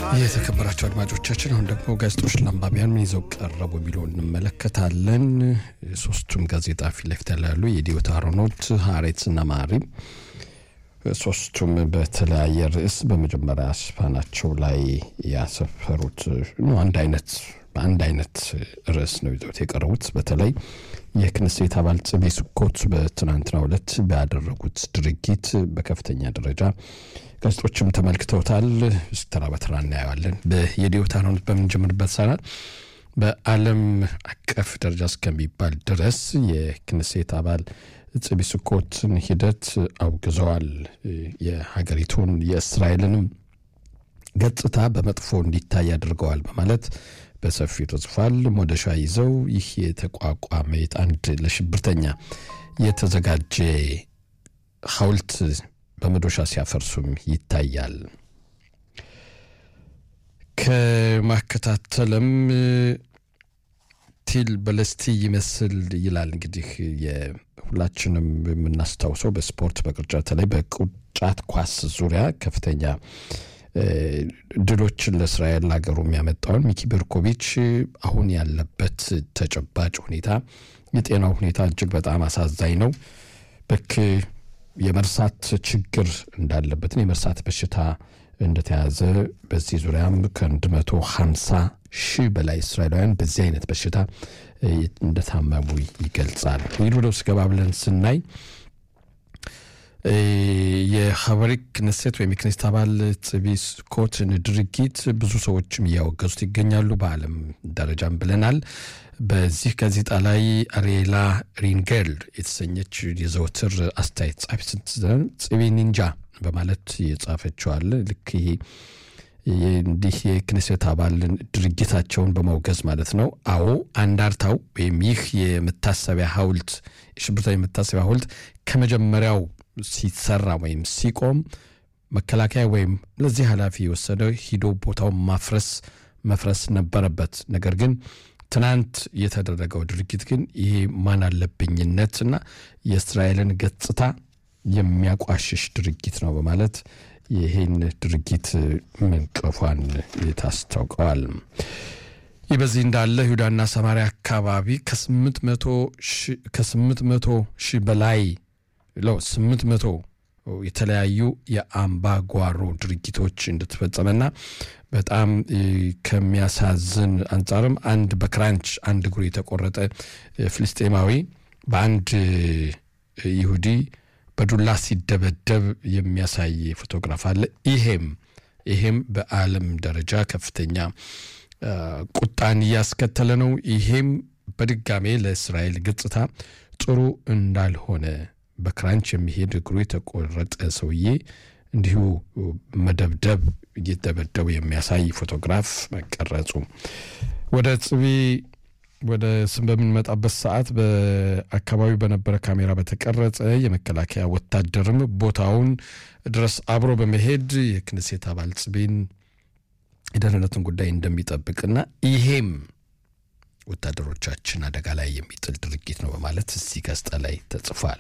የተከበራቸው አድማጮቻችን አሁን ደግሞ ጋዜጦች ለአንባቢያን ምን ይዘው ቀረቡ የሚለውን እንመለከታለን። ሶስቱም ጋዜጣ ፊት ለፊት ያሉ የዲዮታ ሮኖት፣ ሀሬትስና ማሪም ሶስቱም በተለያየ ርዕስ በመጀመሪያ ሽፋናቸው ላይ ያሰፈሩት አንድ አይነት በአንድ አይነት ርዕስ ነው ይዘውት የቀረቡት። በተለይ የክንሴት አባል ጽቤ ስኮት በትናንትናው ዕለት ባደረጉት ድርጊት በከፍተኛ ደረጃ ጋዜጦችም ተመልክተውታል። ተራ በተራ እናየዋለን። የዲዮታኖት በምንጀምርበት ሰዓት በዓለም አቀፍ ደረጃ እስከሚባል ድረስ የክንሴት አባል ጽቢ ስኮትን ሂደት አውግዘዋል። የሀገሪቱን የእስራኤልንም ገጽታ በመጥፎ እንዲታይ አድርገዋል በማለት በሰፊው ተጽፏል። ሞደሻ ይዘው ይህ የተቋቋመ አንድ ለሽብርተኛ የተዘጋጀ ሐውልት በመዶሻ ሲያፈርሱም ይታያል። ከማከታተልም ቲል በለስቲ ይመስል ይላል። እንግዲህ ሁላችንም የምናስታውሰው በስፖርት በቅርጫት ላይ በቅርጫት ኳስ ዙሪያ ከፍተኛ ድሎችን ለእስራኤል ሀገሩ የሚያመጣውን ሚኪ ቤርኮቪች አሁን ያለበት ተጨባጭ ሁኔታ የጤናው ሁኔታ እጅግ በጣም አሳዛኝ ነው። በክ የመርሳት ችግር እንዳለበትን የመርሳት በሽታ እንደተያዘ በዚህ ዙሪያም ከአንድ መቶ ሀምሳ ሺህ በላይ እስራኤላውያን በዚህ አይነት በሽታ እንደታመሙ ይገልጻል። ይህ ወደ ውስጥ ገባ ብለን ስናይ የሀበሪክ ክነሴት ወይም የክኔስት አባል ጽቢ ስኮትን ድርጊት ብዙ ሰዎችም እያወገዙት ይገኛሉ። በዓለም ደረጃም ብለናል። በዚህ ጋዜጣ ላይ አሬላ ሪንጌል የተሰኘች የዘወትር አስተያየት ጻፊ ስትዘን ጽቢ ኒንጃ በማለት የጻፈችዋል። ልክ ይሄ እንዲህ የክኔሴት አባልን ድርጊታቸውን በማውገዝ ማለት ነው። አዎ አንዳርታው ወይም ይህ የመታሰቢያ ሐውልት የሽብርተኛ የመታሰቢያ ሐውልት ከመጀመሪያው ሲሰራ ወይም ሲቆም መከላከያ ወይም ለዚህ ኃላፊ የወሰደው ሂዶ ቦታውን ማፍረስ መፍረስ ነበረበት። ነገር ግን ትናንት የተደረገው ድርጊት ግን ይሄ ማን አለብኝነትና የእስራኤልን ገጽታ የሚያቋሽሽ ድርጊት ነው በማለት ይህን ድርጊት መንቀፏን ታስታውቀዋል። ይህ በዚህ እንዳለ ይሁዳና ሰማሪያ አካባቢ ከስምንት መቶ ሺህ በላይ ለው ስምንት መቶ የተለያዩ የአምባ ጓሮ ድርጊቶች እንደተፈጸመና በጣም ከሚያሳዝን አንጻርም አንድ በክራንች አንድ እግሩ የተቆረጠ ፍልስጤማዊ በአንድ ይሁዲ በዱላ ሲደበደብ የሚያሳይ ፎቶግራፍ አለ። ይሄም ይሄም በዓለም ደረጃ ከፍተኛ ቁጣን እያስከተለ ነው። ይሄም በድጋሜ ለእስራኤል ገጽታ ጥሩ እንዳልሆነ በክራንች የሚሄድ እግሩ የተቆረጠ ሰውዬ እንዲሁ መደብደብ እየደበደቡ የሚያሳይ ፎቶግራፍ መቀረጹ ወደ ጽቢ ወደ ስም በምንመጣበት ሰዓት በአካባቢው በነበረ ካሜራ በተቀረጸ የመከላከያ ወታደርም ቦታውን ድረስ አብሮ በመሄድ የክንሴት አባል ጽቤን የደህንነትን ጉዳይ እንደሚጠብቅና ይሄም ወታደሮቻችን አደጋ ላይ የሚጥል ድርጊት ነው በማለት እዚህ ጋዜጣ ላይ ተጽፏል።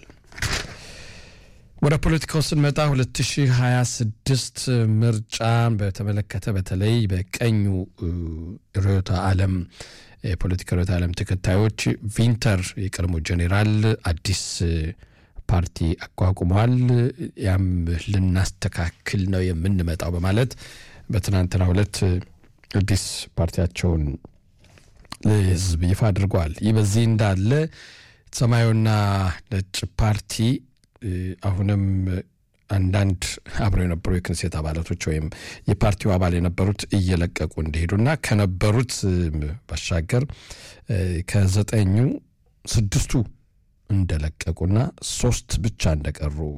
ወደ ፖለቲካው ስንመጣ 2026 ምርጫ በተመለከተ በተለይ በቀኙ ርዕዮተ ዓለም የፖለቲካ ርዕዮተ ዓለም ተከታዮች ቪንተር የቀድሞ ጄኔራል አዲስ ፓርቲ አቋቁመዋል። ያም ልናስተካክል ነው የምንመጣው በማለት በትናንትናው ዕለት አዲስ ፓርቲያቸውን ለሕዝብ ይፋ አድርገዋል። ይህ በዚህ እንዳለ ሰማያዊና ነጭ ፓርቲ አሁንም አንዳንድ አብረው የነበሩ የክንሴት አባላቶች ወይም የፓርቲው አባል የነበሩት እየለቀቁ እንደሄዱና ከነበሩት ባሻገር ከዘጠኙ ስድስቱ እንደለቀቁና ሶስት ብቻ እንደቀሩ